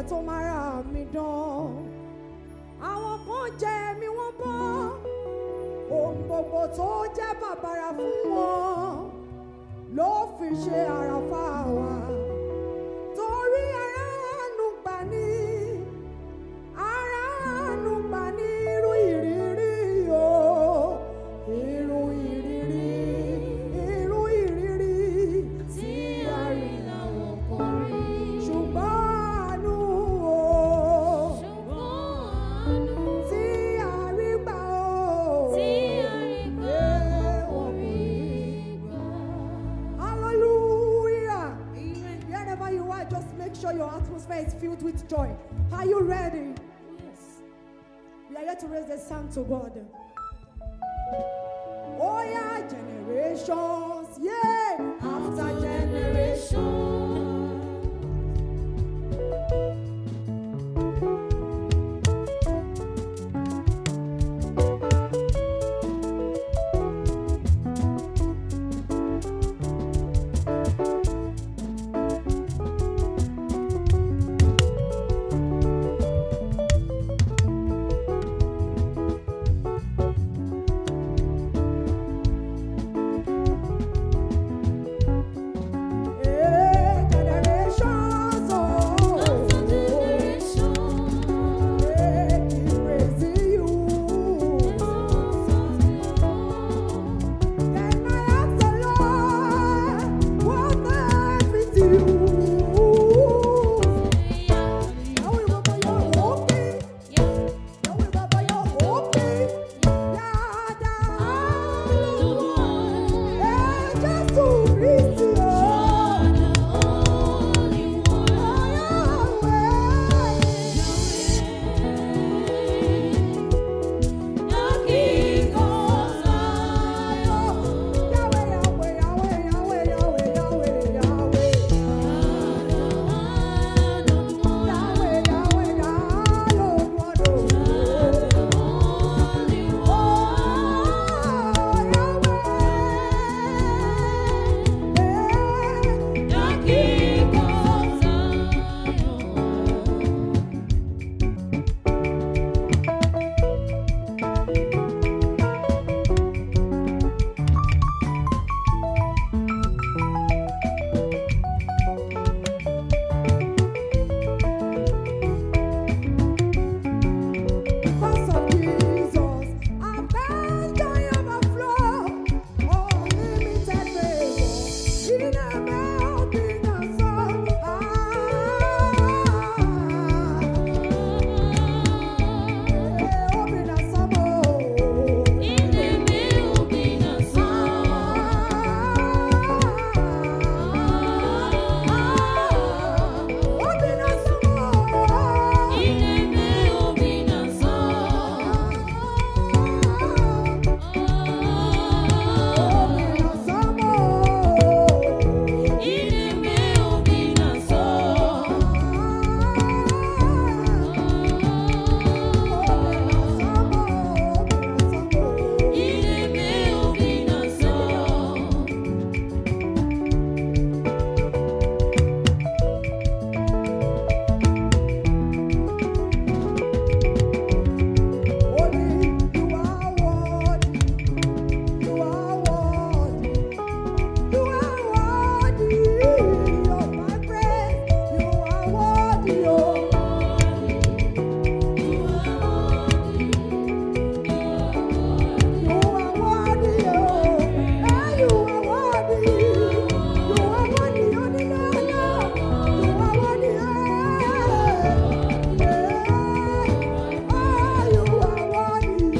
tó máa ra mi dán àwọn kan jẹ mi wọ́n bọ́ ohun gbogbo tó jẹ́ bàbàrà fún wọn ló fi ṣe àràfà wa torí aráàánú gbà ní aráàánú gbà ní irú ìrírí o irú ìrírí irú ìrírí tí a rí làwọn kan rí. ṣùgbọ́n àánú o ṣùgbọ́n àánú tí a rí gbà o tí a rí gbà wọ́n kò rí gbà. Hallelujah. Wherever you are, just make sure your atmosphere is filled with joy. Are you ready? Yes. We are here to raise the sound to God. Oh yeah, generations, yeah, after generation. Yeah, generations, oh, After generation, yeah, keep praising you. Then I ask the Lord, what benefit you? Yahweh Baba, you're okay. Yahweh Baba, you're okay. Yada. Eh, Jésù Kristi o. Yahweh, Yahweh, Yahweh, Yahweh, Yahweh, Yahweh, Yahweh. Yahweh, Yahweh, Yahweh, Yahweh. Because of Jesus, I've found joy overflow, unlimited favor in a melting of soul. Ah, open a summer. Open a Only you are worthy. You are worthy. You are worthy of my praise. You are worthy, oh. You are worthy, oh. Eh, you are worthy. You are worthy, oh, the Lord. You are worthy, eh. Eh, ah, you are worthy.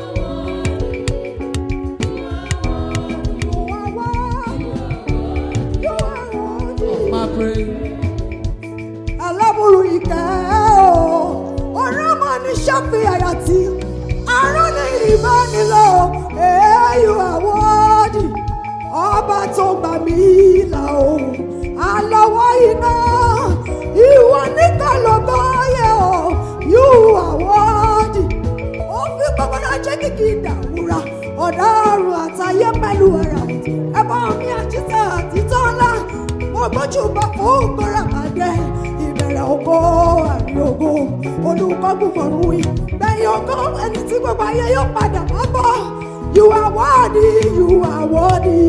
You are worthy. You are worthy. My praise. aláburú ìkẹ́ o ọ̀rọ̀ mọ̀ ní ṣọ́fì àyàtì àrùn ní ìbánilò èyí àwọ̀dì ọba tó gbà mí là o àlọ́wọ́ iná ìwọ nìkan ló bọ́yẹ o yóò àwọ̀dì ó fi gbogbo náà jẹ́ kìkì ìdàwúrà ọ̀daràn àtàyé pẹ̀lú ẹ̀rà ẹ̀bọ̀n mi àjíṣẹ́ àtijọ́ ńlá mo gbójú bá fún gbọ́ra àdẹ ìbẹ̀rẹ̀ ìbẹ̀rẹ̀ ògo àrí ògo olùkọ́gun mọ̀rún yìí bẹ́ẹ̀ ògo ẹni tí gbogbo ayé yóò padà wá bọ̀ you are worthy you are worthy.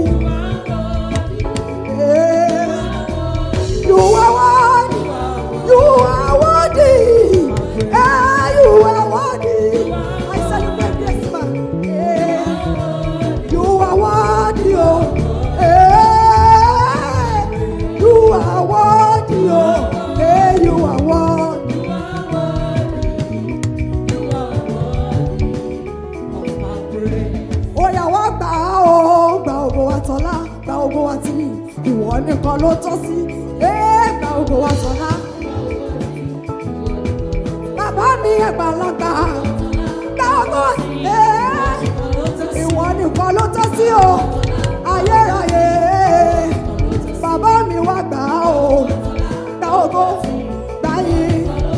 Yeah. You are worthy. You are worthy. Ah, you are worthy. I celebrate this man. Yeah. You are worthy. Oh. Yeah. You are worthy. Oh. Yeah, you are worthy. ó yá wá gbà á o gba ògo wa tọ́lá gba ògo wa tìrì ìwọ nìkan ló tọ́ sí ẹ́ gba ògo wa tọ́lá. bàbá mi àgbàlagbà gba ògo ẹ́ ìwọ nìkan ló tọ́ sí o ayérayé bàbá mi wá gbà á o gba ògo gbà yín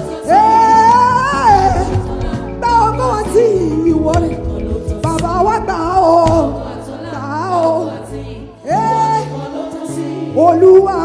ẹ́ gba ògo wa tí ìwọ ni bàbá wa gbà á o gbà á o ẹ́ olúwa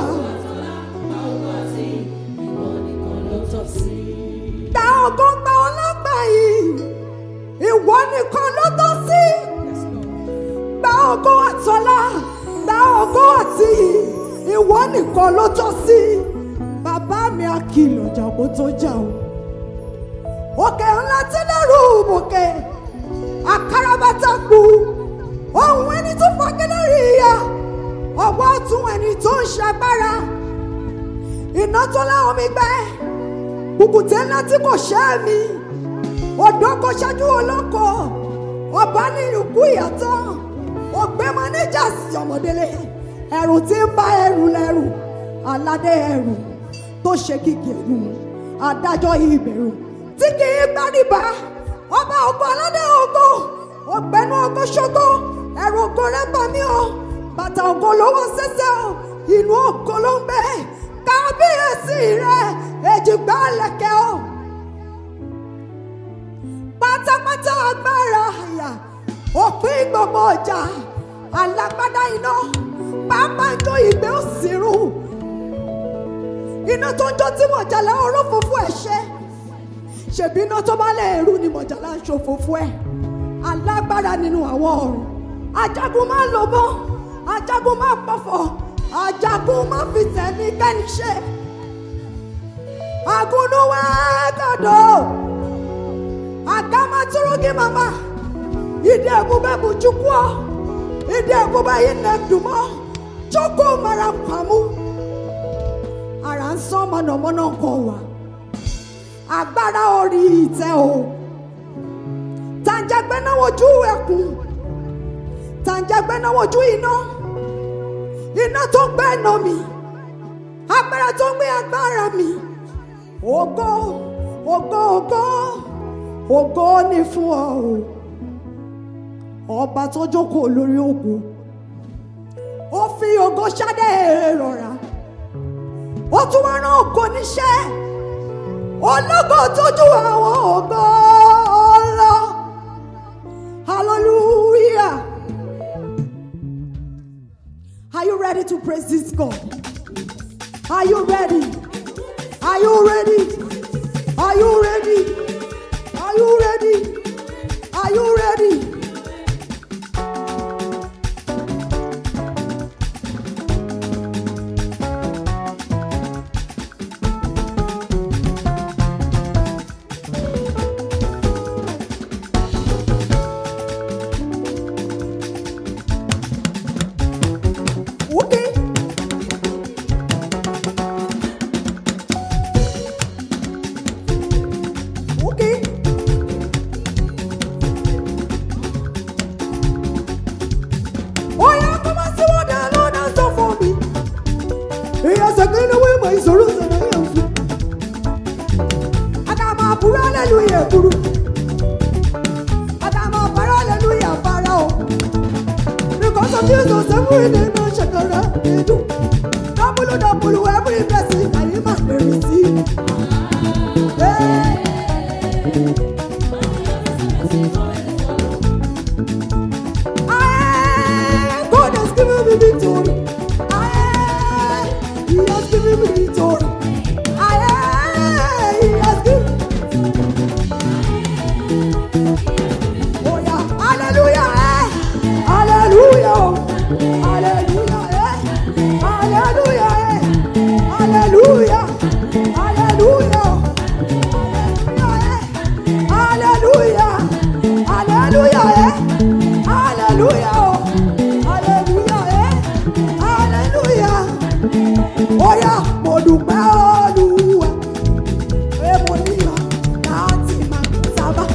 gba ògo gba ọlọ́gbà yìí ìwọ nìkan ló tọ́ sí gba ògo àtọ́lá gba ògo àti ìwọ nìkan ló tọ́ sí bàbá mi àkìlọ̀ jàgbó tó jà o òkè ńlá tí lẹ́rù bòkè àkàràbàtà kù ohun ẹni tó fagẹ́lẹ́ rí ìyá ọwọ́ tún ẹni tó ń ṣagbára iná tó láwọn mi gbẹ kùkùté ńlá tí kò ṣẹ́ mi odò kò ṣáájú olóko ọba ní ìlúkú ìyàtọ̀ ògbémọ níjà sí ọmọdélé ẹrù tí ń bá ẹrù lẹrù aládé ẹrù tó ṣe kìkì ẹrù adájọ́ ìbẹ̀rù tí kì í gbáríba ọba ògo aládé ògo ògbẹ́nu ògo ṣógo ẹrù ògo rẹ bá mi o bàtà ògo ló wọ sẹ́sẹ́ o inú ògo ló ń bẹ kábíyèsí rẹ èjìgbá lẹ̀kẹ̀ o pátápátá agbára àyà òpin gbogbo ọjà alágbádá iná pápá ń jó ìgbé òsínrù iná tó ń jó tí mọ̀jàlá ọ̀rọ̀ fúnfún ẹ̀ ṣe ṣèbí iná tó bá lè rú ni mọ̀jàlá ń ṣòfófó ẹ̀ alágbára nínú àwọn ọ̀run ajagun máa ń lobọ́ ajagun máa ń pọ̀fọ̀ ajagun máa ń fi tẹ̀mí kẹ́ni ṣe agunuwa gàdọ̀ agamaturugi mama ìdí ebube bụ chukwu ìdí ebube yìí na-edumo chukwu mara nkwamu ara nsọ mọ̀nàmọ́ná kan wà agbára orí ìtẹ́ o tàǹjàgbẹ́ náà wojú ẹkùn tàǹjàgbẹ́ náà wojú iná iná tó ń gbẹ́ ẹ̀nà mi agbára tó ń gbé agbára mi ògo ògo ògo ògo ni fún ọ o ọba tó jókòó lórí ògo ó fi ògo ṣádé rọra ó tún wá rán ògo níṣẹ́ ológo tójú àwọn ògo lọ hallelujah are you ready to praise this God are you ready are you ready are you ready are you ready are you ready. Okay. Okay. Oh yeah, come on, see what the Lord has done for me. He has taken away my sorrows and I am free. I got my pura hallelujah, puru. I got my para hallelujah, para. Because of Jesus, every day no shakara they do. Double, double, every blessing I am a receive. Hey. I God has given me victory. I He has given me victory. I dúpẹ́ olúwa pé mo níyàn láti máa sábà.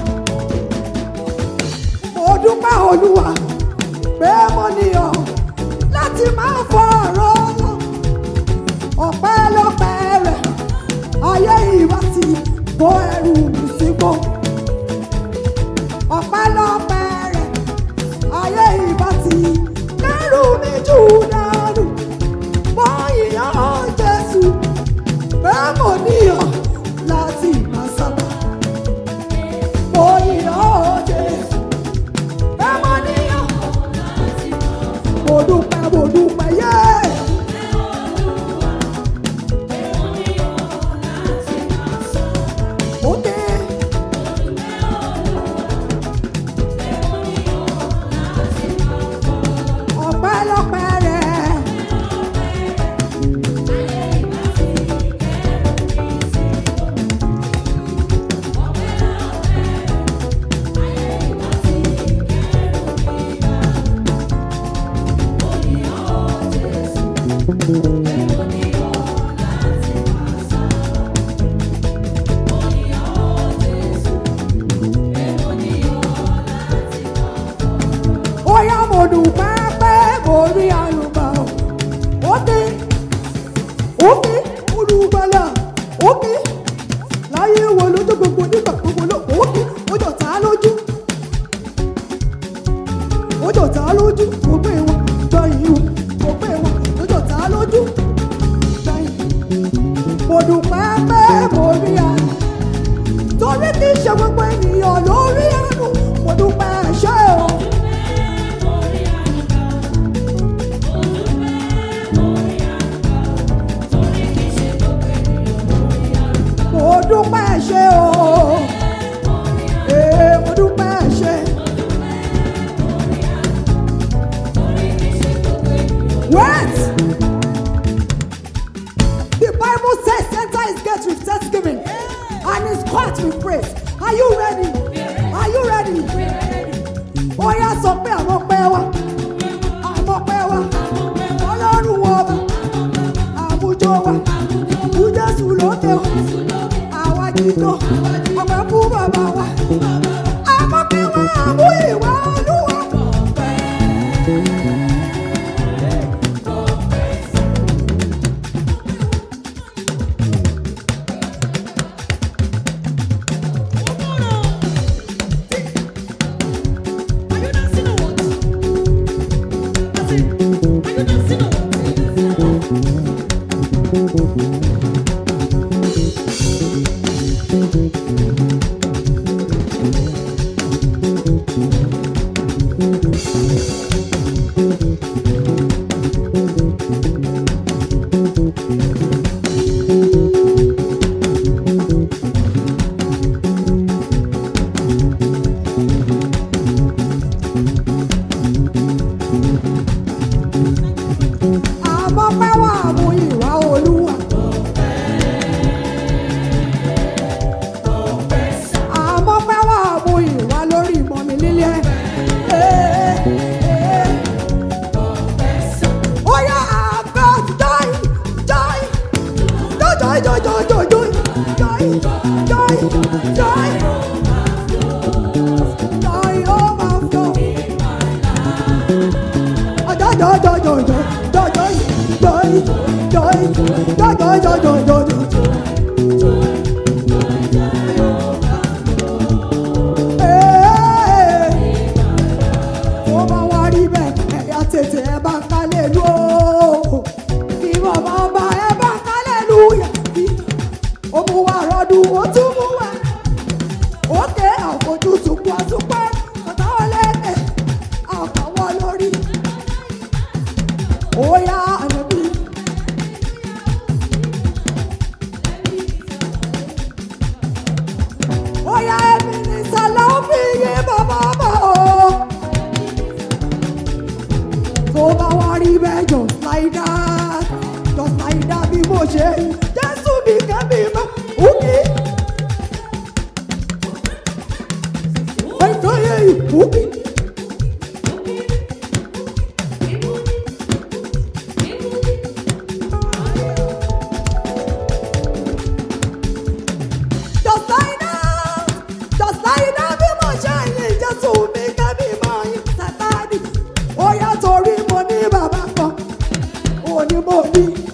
mo dúpẹ́ olúwa pé mo níyàn láti máa fọ ọ̀rọ̀ lọ. ọpẹ́lọpẹ́ rẹ̀ ayé ìwà ti bó ẹrù mi sígbó. ọpẹ́lọpẹ́ rẹ̀ ayé ìbá ti lẹ́rù mi jù dànù. mo yìnyín jésù pé mo níyàn láti máa sábà. mo yìnyín jésù pé mo níyàn. mo dúpẹ́ mo dúpẹ́ yé. Òkè. ọpẹ́lọpẹ́ rẹ̀. ó yá mo dúpẹ́ pé mo rí àlùbà òkè òkè olùgbàlà òkè láyé wo lójú gbogbo nígbà gbogbo ló òkè ojú tá a lójú ojú tá a lójú kò pé wọn gbọ́ yìí o kò pé wọn ojú tá a lójú gbọ́ yìí mo dúpẹ́ pé mo rí àlùbà torí kì í ṣe gbogbo ènìyàn lórí àánú mo dúpẹ́ ṣé o. mo dúpẹ́ ṣe o. Ee, mo dúpẹ́ ṣe. Wait! The Bible says enter his gates with thanksgiving and his court with praise. Are you ready? Are you ready? Ó yá sọ pé àwọn pẹ́ wá. Àwọn pẹ́ wá. Ọlọ́run wọ ọba. Àmújọ wa. Àmú Jésù lókè o. Àwa jìjọ. Ọpẹ́ fún bàbá wa. Àmọ́ pé wá àmú ìwà olúwa. Àmọ́ pé wá àmú ìwà olúwa. Àmọ́ pé wá àmú ìwà lórí ìmọ̀ mi lílé. Ee, ee. Ó yá àgbẹ̀ joy joy joy joy joy joy joy joy joy joy joy ó máa fọ́. Joy joy joy joy joy joy joy joy joy joy joy joy joy joy. Ee, tó bá wá rí bẹ́ẹ̀ ẹ̀yà tètè ẹ bá ń kálẹ̀ lú o. Kí bàbá ọba ẹ bá ń kálẹ̀ lú yà. Ó mú wa rọ́dún, ó tún mú wa. Òkè àfojúsùn kú àtúpẹ́, ọ̀tá wọlé ẹ̀, àkàwọ́ lórí. Ó yá ànábì. Ó yá ẹ̀mí ní sàlá ó fi yé bàbá bọ̀ o. Tó bá wá rí bẹ́ẹ̀ just like that, just like that bí mo ṣe Jésù bí kẹ́mi mọ́ òkè. Ẹ̀ka yẹ òkè. mo bí